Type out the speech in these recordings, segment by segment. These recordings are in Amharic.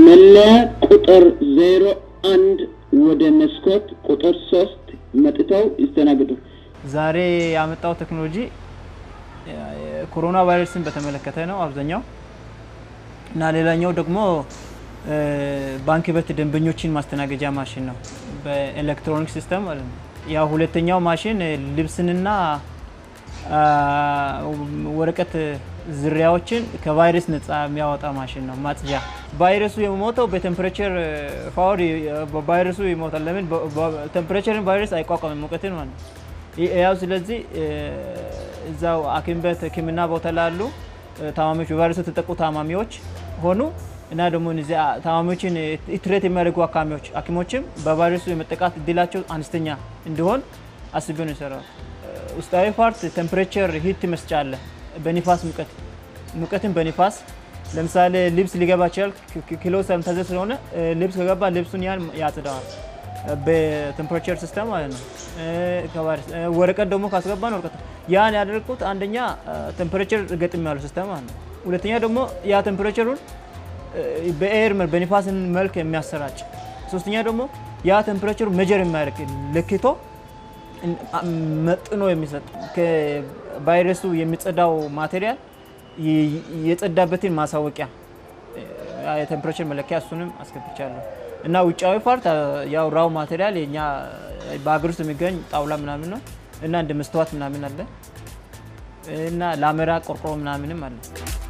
መለያ ቁጥር ዜሮ አንድ ወደ መስኮት ቁጥር ሶስት መጥተው ይስተናግዱ። ዛሬ ያመጣው ቴክኖሎጂ ኮሮና ቫይረስን በተመለከተ ነው አብዛኛው እና ሌላኛው ደግሞ ባንክ ቤት ደንበኞችን ማስተናገጃ ማሽን ነው በኤሌክትሮኒክ ሲስተም ማለት ነው። ያው ሁለተኛው ማሽን ልብስንና ወረቀት ዝርያዎችን ከቫይረስ ነፃ የሚያወጣ ማሽን ነው። ማጽጃ ቫይረሱ የሚሞተው በቴምፕሬቸር ፓወር ቫይረሱ ይሞታል። ለምን ቴምፕሬቸርን ቫይረስ አይቋቋምም ሙቀትን ማለት ነው። ያው ስለዚህ እዛው ሐኪም ቤት ሕክምና ቦታ ላሉ ታማሚዎች በቫይረሱ የተጠቁ ታማሚዎች ሆኑ እና ደግሞ እነዚያ ታማሚዎችን ትሬት የሚያደርጉ አካሚዎች ሐኪሞችም በቫይረሱ የመጠቃት እድላቸው አነስተኛ እንዲሆን አስቤ ነው የሰራው። ውስጣዊ ፓርት ቴምፕሬቸር ሂት መስጫ አለ። በኒፋስ ሙቀት ሙቀትን በኒፋስ ለምሳሌ ልብስ ሊገባ ይችላል። ኪሎ ሰምተዘ ስለሆነ ልብስ ከገባ ልብሱን ያን ያጽደዋል። በቴምፕሬቸር ሲስተም ማለት ነው። ወረቀት ደግሞ ካስገባን ወረቀት ያን ያደርጉት አንደኛ ቴምፕሬቸር ገጥም ያለው ሲስተም ማለት ነው። ሁለተኛ ደግሞ ያ ቴምፕሬቸሩን በኤር በኒፋስን መልክ የሚያሰራጭ ሶስተኛ ደግሞ ያ ቴምፕሬቸሩ ሜጀር የሚያደርግ ለክቶ መጥኖ የሚሰጥ ከቫይረሱ የሚጸዳው ማቴሪያል የጸዳበትን ማሳወቂያ የቴምፕሬቸር መለኪያ እሱንም አስገብቻለሁ እና ውጫዊ ፓርት ያው ራው ማቴሪያል የኛ በሀገር ውስጥ የሚገኝ ጣውላ ምናምን ነው እና እንደ መስተዋት ምናምን አለ እና ላሜራ ቆርቆሮ ምናምንም አለ።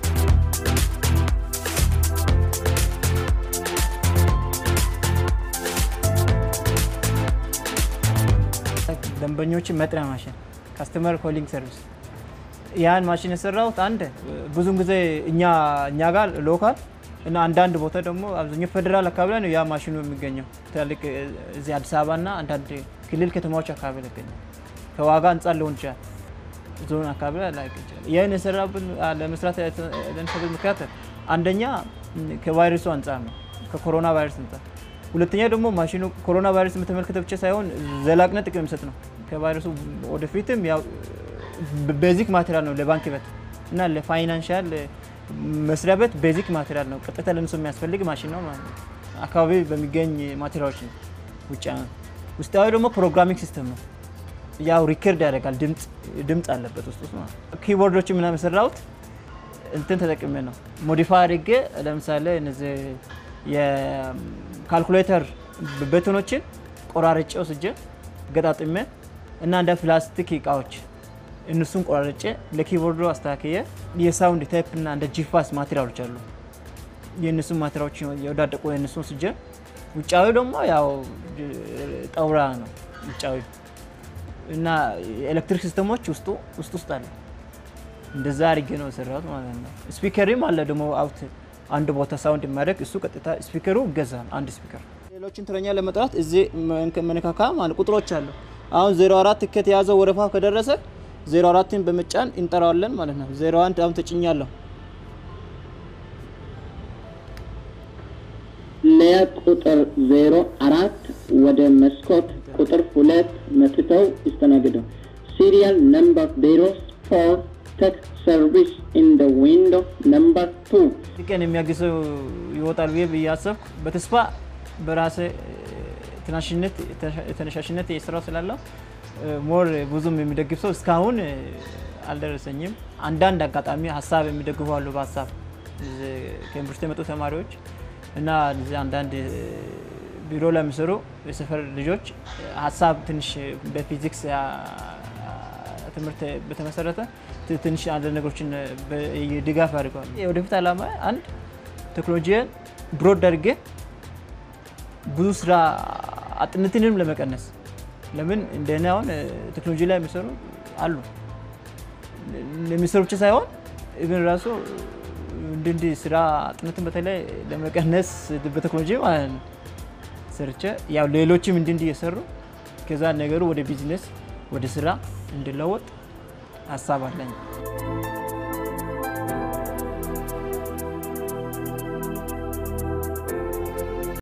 ደንበኞችን መጥሪያ ማሽን ካስተመር ኮሊንግ ሰርቪስ ያን ማሽን የሰራሁት አንድ ብዙን ጊዜ እኛ እኛ ጋር ሎካል እና አንዳንድ ቦታ ደግሞ አብዛኛው ፌዴራል አካባቢ ላይ ነው ያ ማሽኑ የሚገኘው። ትላልቅ እዚህ አዲስ አበባ እና አንዳንድ ክልል ከተማዎች አካባቢ ላይ ይገኛል። ከዋጋ አንጻር ሊሆን ይችላል፣ ዞን አካባቢ ላይ ላይቅ ይችላል። ይህን የሰራብን ለመስራት ለንሰብል ምክንያት አንደኛ ከቫይረሱ አንጻር ነው፣ ከኮሮና ቫይረስ አንጻር ሁለተኛ ደግሞ ማሽኑ ኮሮና ቫይረስ በተመለከተ ብቻ ሳይሆን ዘላቅነት ጥቅም የሚሰጥ ነው። ከቫይረሱ ወደፊትም ያው ቤዚክ ማቴሪያል ነው ለባንክ ቤት እና ለፋይናንሻል መስሪያ ቤት ቤዚክ ማቴሪያል ነው። ቀጥታ ለእነሱ የሚያስፈልግ ማሽን ነው ማለት ነው። አካባቢ በሚገኝ ማቴሪያሎች ነው። ውጭ ውስጣዊ ደግሞ ፕሮግራሚንግ ሲስተም ነው። ያው ሪከርድ ያደርጋል። ድምፅ አለበት ውስጥ ውስጥ ማለት ነው። ኪቦርዶች ምናምን የሰራሁት እንትን ተጠቅሜ ነው ሞዲፋይ አድርጌ ለምሳሌ እነዚህ የካልኩሌተር በተኖችን ቆራርጬ ወስጄ ገጣጥሜ እና እንደ ፕላስቲክ እቃዎች እነሱን ቆራርጬ ለኪቦርዱ አስተካክዬ የሳውንድ ታይፕ እና እንደ ጂፋስ ማቴሪያሎች አሉ። የእነሱን ማቴሪያሎች የወዳደቁ የእነሱን ወስጄ ውጫዊ ደግሞ ያው ጠውራ ነው ውጫዊ እና ኤሌክትሪክ ሲስተሞች ውስጡ ውስጥ ውስጥ አለ። እንደዛ አድርጌ ነው የሰራሁት ማለት ነው። ስፒከርም አለ ደግሞ አውት አንድ ቦታ ሳውንድ የሚያደርግ እሱ ቀጥታ ስፒከሩ ይገዛል። አንድ ስፒከር ሌሎችን ተረኛ ለመጥራት እዚህ መነካካ ማለት ቁጥሮች አሉ። አሁን 04 ትኬት የያዘው ወረፋ ከደረሰ 04ን በመጫን እንጠራዋለን ማለት ነው። 01 አሁን ተጭኛለሁ። መለያ ቁጥር ዜሮ አራት ወደ መስኮት ቁጥር ሁለት መጥተው ይስተናግዱ። ሲሪያል ነምበር ዜሮ ፎር ቴክ ሰርቪስ ኢን ደ ዊንዶ ነምበር ቱ ቀን የሚያግዘው ይወጣል ብዬ ብዬ አሰብኩ። በተስፋ በራሴ ተነሻሽነት የስራው ስላለው ሞር ብዙም የሚደግፍ ሰው እስካሁን አልደረሰኝም። አንዳንድ አጋጣሚ ሀሳብ የሚደግፉ አሉ። በሀሳብ ከዩኒቨርሲቲ የመጡ ተማሪዎች እና አንዳንድ ቢሮ ላይ የሚሰሩ የሰፈር ልጆች ሀሳብ ትንሽ በፊዚክስ ትምህርት በተመሰረተ ትንሽ አንዳንድ ነገሮችን ድጋፍ አድርገዋል። የወደፊት ዓላማ አንድ ቴክኖሎጂን ብሮድ አድርጌ ብዙ ስራ አጥነትንም ለመቀነስ ለምን እንደኔ አሁን ቴክኖሎጂ ላይ የሚሰሩ አሉ የሚሰሩ ብቻ ሳይሆን ኢቭን ራሱ እንዲህ እንዲህ ስራ አጥነትን በተለይ ለመቀነስ በቴክኖሎጂ ማለት ነው ሰርቼ ያው ሌሎችም እንዲህ እንዲህ እየሰሩ ከዛ ነገሩ ወደ ቢዝነስ ወደ ስራ እንዲለወጥ ሀሳብ አለኝ።